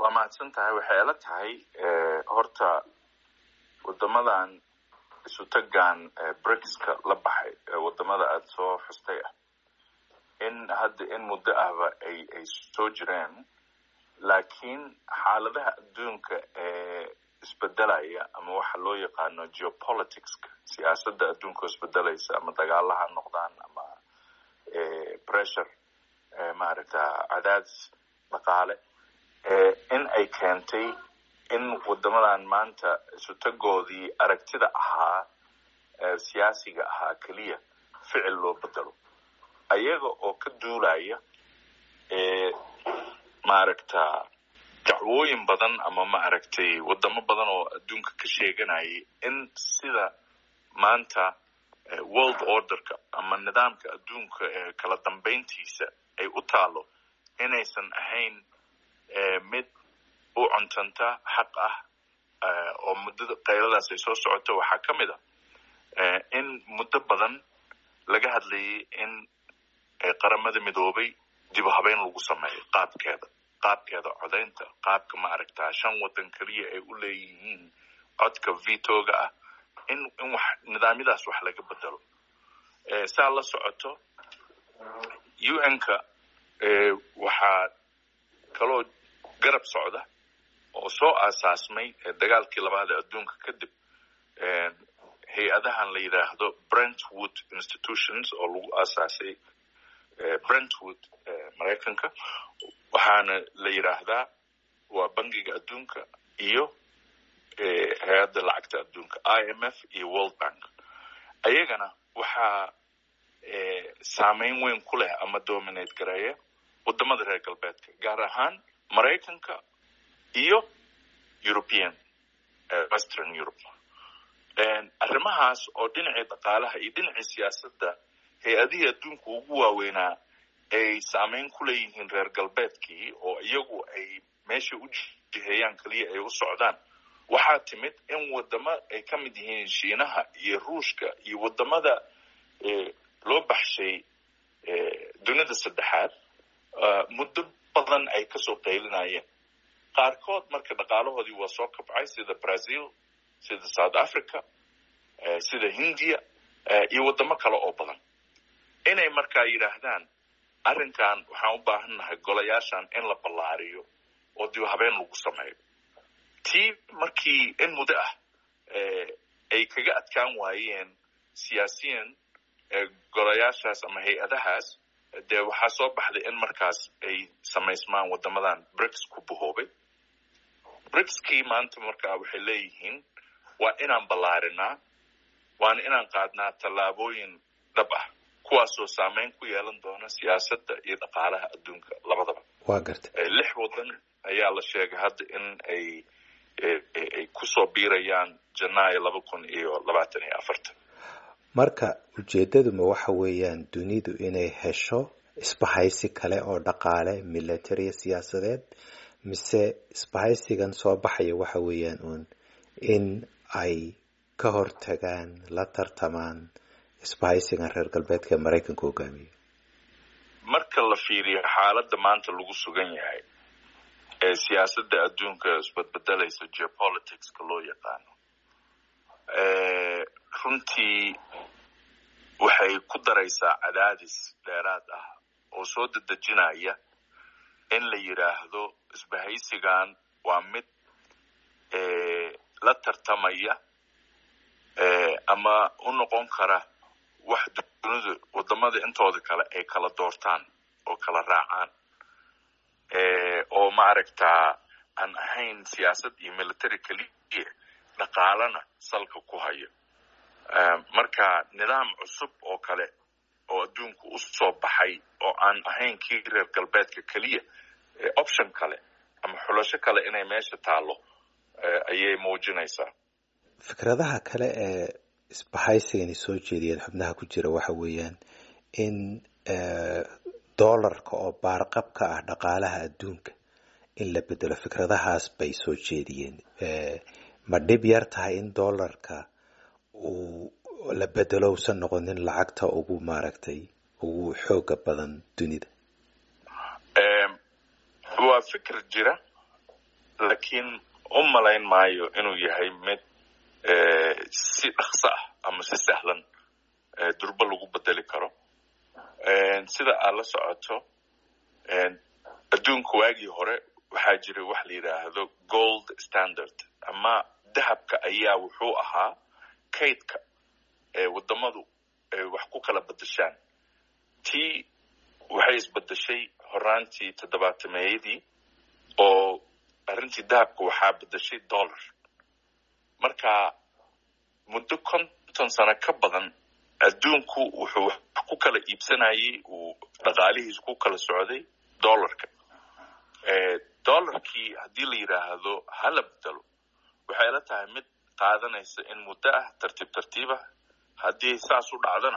waa mahadsan tahay waxay ila tahay horta wadamadan isu tagaan brixka la baxay wadamada aada soo xustay ah in hadda in muddo ahba ay ay soo jireen laakiin xaaladaha adduunka ee isbedelaya ama waxa loo yaqaano geopoliticska siyaasadda adduunka oo isbedelaysa ama dagaala ha noqdaan ama pressure maaragta cadaadis dhaqaale in ay keentay in wadamadan maanta isutagoodii aragtida ahaa siyaasiga ahaa keliya ficil loo bedelo ayaga oo ka duulaya maaragta dacwooyin badan ama maaragtay wadamo badan oo adduunka ka sheeganayay in sida maanta world orderka ama nidaamka adduunka ee kala dambeyntiisa ay u taalo inaysan ahayn mid u cuntanta xaq ah oo muddada qayladaas ay soo socoto waxaa ka mid a in muddo badan laga hadlayay in qaramada midoobay dib u habeyn lagu sameeyo qaabkeeda qaabkeeda codaynta qaabka maaragtaa shan waddan keliya ay u leeyihiin codka vitoga ah in in wax nidaamyadaas wax laga bedelo saa la socoto un-ka waxaa kaloo garab socda oo soo aasaasmay dagaalkii labaad ee adduunka kadib hay-adahan la yidhaahdo brentwood institutions oo lagu aasaasay brentwood maraykanka waxaana la yidhaahdaa waa bangiga adduunka iyo hay-adda lacagta adduunka i m f iyo world bank ayagana waxaa saameyn weyn ku leh ama dominate gareeya wadamada reer galbeedka gaar ahaan maraykanka iyo european western europe arrimahaas oo dhinacii dhaqaalaha iyo dhinacii siyaasadda hay-adihii adduunka ugu waaweynaa ay saameyn ku leeyihiin reer galbeedkii oo iyagu ay meeshay u jiheeyaan keliya ay u socdaan waxaa timid in wadamo ay ka mid yihiin shiinaha iyo ruushka iyo wadamada loo baxshay dunida saddexaad muddo badan ay kasoo qaylinayeen qaarkood marka dhaqaalahoodii waa soo kabcay sida brazil sida south africa sida hindiya iyo wadamo kale oo badan inay markaa yidhaahdaan arrinkan waxaan u baahan nahay golayaashan in la ballaariyo oo dib habeen lagu sameeyo tii markii in muddo ah ay kaga adkaan waayeen siyaasiyan golayaashaas ama hay-adahaas dee waxaa soo baxday in markaas ay samaysmaan wadamadan bricks ku bahoobay brickskii maanta markaa waxay leeyihiin waa inaan ballaarinaa waana inaan qaadnaa tallaabooyin dhab ah kuwaasoo saameyn ku yeelan doona siyaasadda iyo dhaqaalaha adduunka labadaba waa garta lix waddan ayaa la sheegay hadda in ay ay kusoo biirayaan janaayo laba kun iyo labaatan iyo afartan marka ujeedaduma waxa weeyaan dunidu inay hesho isbahaysi kale oo dhaqaale military siyaasadeed mise isbahaysigan soo baxaya waxa weeyaan uun in ay ka hortagaan la tartamaan isbahaysigan reer galbeedka ee maraykanka hogaamiya marka la fiiriyo xaaladda maanta lagu sugan yahay ee siyaasadda adduunka isbadbedelaysa geopoliticska loo yaqaano runtii waxay ku daraysaa cadaadis dheeraad ah oo soo dedejinaya in la yidhaahdo isbahaysigan waa mid la tartamaya ama u noqon kara wax dunidu wadamada intooda kale ay kala doortaan oo kala raacaan oo maaragtaa aan ahayn siyaasad iyo military keliya dhaqaalana salka ku hayo marka nidaam cusub oo kale oo adduunku u soo baxay oo aan ahayn kii reer galbeedka keliya option kale ama xulasho kale inay meesha taalo ayay muujinaysaa fikradaha kale ee isbahaysigani soo jeediyeen xubnaha ku jira waxa weeyaan in doolarka oo baarqab ka ah dhaqaalaha adduunka in la bedelo fikradahaas bay soo jeediyeen ma dhib yar tahay in doolarka uu la bedelo usan noqonin lacagta ugu maaragtay ugu xooga badan dunida waa fikir jira laakiin u malayn maayo inuu yahay mid si dhaqso ah ama si sahlan durbo lagu bedeli karo sida aad la socoto adduunka waagii hore waxaa jiray wax la yidhaahdo gold standard ama dahabka ayaa wuxuu ahaa kaydka ee waddamadu ay wax ku kala bedeshaan tii waxay isbedeshay horaantii toddobaatameeyadii oo arrintii dahabka waxaa bedeshay dollar marka muddo konton sano ka badan adduunku wuxuu wax ku kala iibsanayay uu dhaqaalihiisa ku kala socday dollarka dollarkii haddii la yidhaahdo hala bedelo waxay la tahay mid qaadanaysa in muddo ah tartiib tartiib ah haddii saas u dhacdana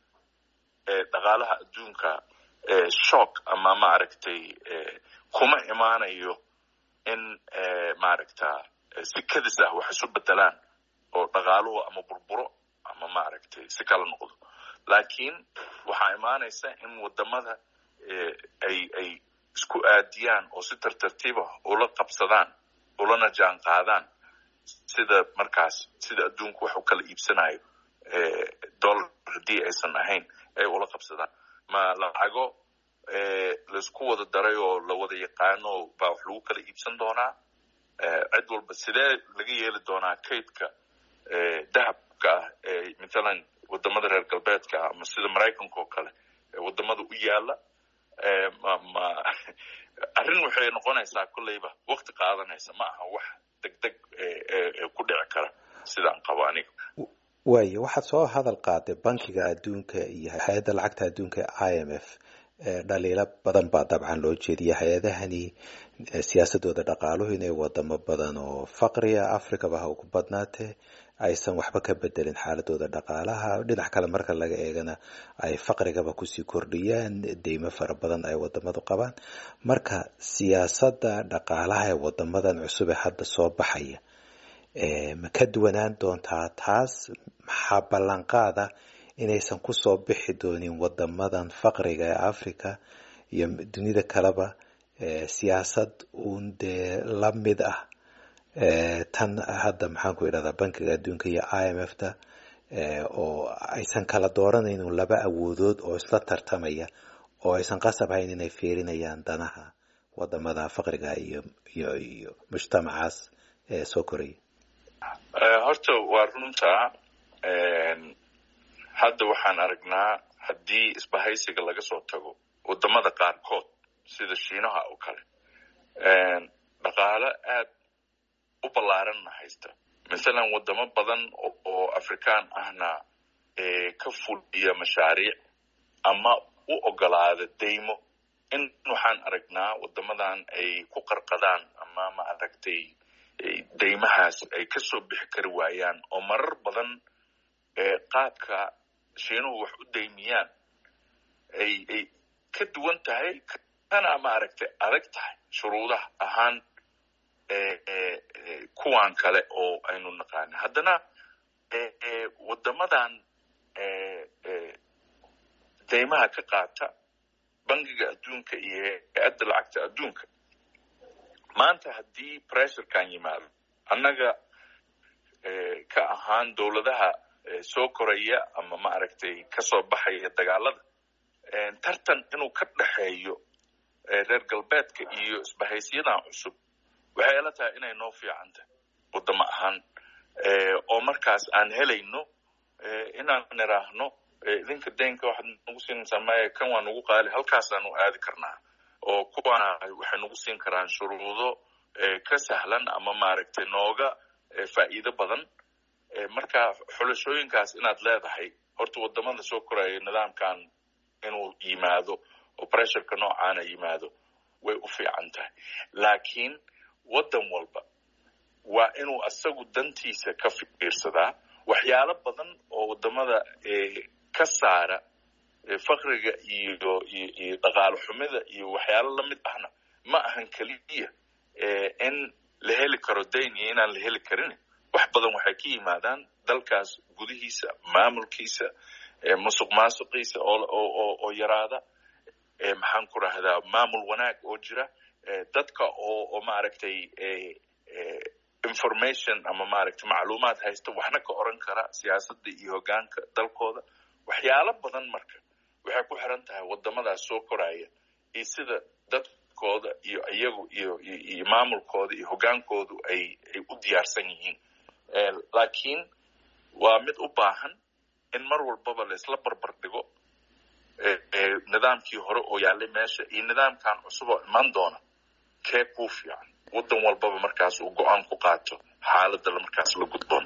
dhaqaalaha adduunka shock ama maaragtay kuma imaanayo in maaragta si kadis ah wax isu bedelaan oo dhaqaaluhu ama burburo ama maaragtay si kala noqdo laakiin waxaa imaanaysa in waddamada ay ay isku aadiyaan oo si tartartiib ah ula qabsadaan ulana jaan qaadaan sida markaas sida adduunku wax u kala iibsanayo dollar haddii aysan ahayn ay ula qabsadaan ma lacago laisku wada daray oo la wada yaqaano baa wax lagu kala iibsan doonaa cid walba sidee laga yeeli doonaa kaydka dahabka ah ee mathalan waddamada reer galbeedka ah ama sida maraykanka oo kale ee waddamada u yaala ma ma arrin waxay noqonaysaa kolleyba wakti qaadanaysa ma aha wax deg deg ku dhici kara sidaan qabo aniga waayo waxaad soo hadal qaaday bankiga adduunka iyo hay-adda lacagta adduunka i m f dhaliilo badan baa dabcan loo jeediya hay-adahani siyaasadooda dhaqaaluhu inay wadamo badan oo faqriga africaba ha ugu badnaatee aysan waxba ka bedelin xaaladooda dhaqaalaha dhinac kale marka laga eegana ay faqrigaba kusii kordhiyaan deymo fara badan ay wadamadu qabaan marka siyaasadda dhaqaalaha ee wadamadan cusub ee hadda soo baxaya ma ka duwanaan doontaa taas maxaa ballanqaada inaysan kusoo bixi doonin wadamadan faqriga ee africa iyo dunida kaleba siyaasad uun dee la mid ah tan hadda maxaan ku idhahdaa bankiga adduunka iyo i m f ta oo aysan kala dooranaynin laba awoodood oo isla tartamaya oo aysan qasab hayn inay fiirinayaan danaha wadamada faqriga iyo iyo iyo mujtamacaas soo koraya horta waa runta hadda waxaan aragnaa haddii isbahaysiga laga soo tago wadamada qaarkood sida shiinaha oo kale dhaqaalo aad u ballaaranna haysta masalan wadamo badan oo afrikaan ahna ka fuliya mashaariic ama u ogolaada deymo in waxaan aragnaa wadamadan ay ku qarqadaan ama ma aragtay deymahaas ay kasoo bixi kari waayaan oo marar badan qaabka shiinuhu wax u daymiyaan ay ay ka duwan tahay kana maaragtay adag tahay shuruudaha ahaan kuwan kale oo aynu naqaana haddana waddamadan deymaha ka qaata bangiga adduunka iyo hay-adda lacagta adduunka maanta haddii pressurekan yimaado annaga ka ahaan dowladaha soo koraya ama maaragtay kasoo baxaya dagaalada tartan inuu ka dhexeeyo reer galbeedka iyo isbahaysiyadan cusub waxay ila tahay inay noo fiican tahay waddamo ahaan oo markaas aan helayno inaan niraahno idinka daynka waxaad nagu siinaysaa maya kan waa nagu qaali halkaasaanu aadi karnaa oo kuwana waxay nagu siin karaan shuruudo ka sahlan ama maaragtay nooga faa'iido badan marka xulashooyinkaas inaad leedahay horta waddamada soo koraya nidaamkan inuu yimaado oo pressureka noocaana yimaado way u fiican tahay laakiin waddan walba waa inuu asagu dantiisa ka fiirsadaa waxyaalo badan oo waddamada ka saara fakriga iyo iyo dhaqaalo xumida iyo waxyaalo lamid ahna ma ahan keliya in la heli karo dayn iyo inaan la heli karin wax badan waxay ka yimaadaan dalkaas gudihiisa maamulkiisa musuq maasuqiisa oo oo yaraada maxaan ku rahdaa maamul wanaag oo jira dadka oo oo maaragtay information ama maaragtay macluumaad haysta waxna ka oran kara siyaasadda iyo hoggaanka dalkooda waxyaalo badan marka waxay ku xiran tahay waddamadaas soo koraya iyo sida dadkooda iyo iyagu iyo iyo maamulkooda iyo hoggaankoodu ay ay u diyaarsan yihiin laakiin waa mid u baahan in mar walbaba la isla barbar dhigo nidaamkii hore oo yaallay meesha iyo nidaamkan cusub oo iman doona kee kuu fiican waddan walbaba markaas uu go-aan ku qaato xaaladda markaas la gudboon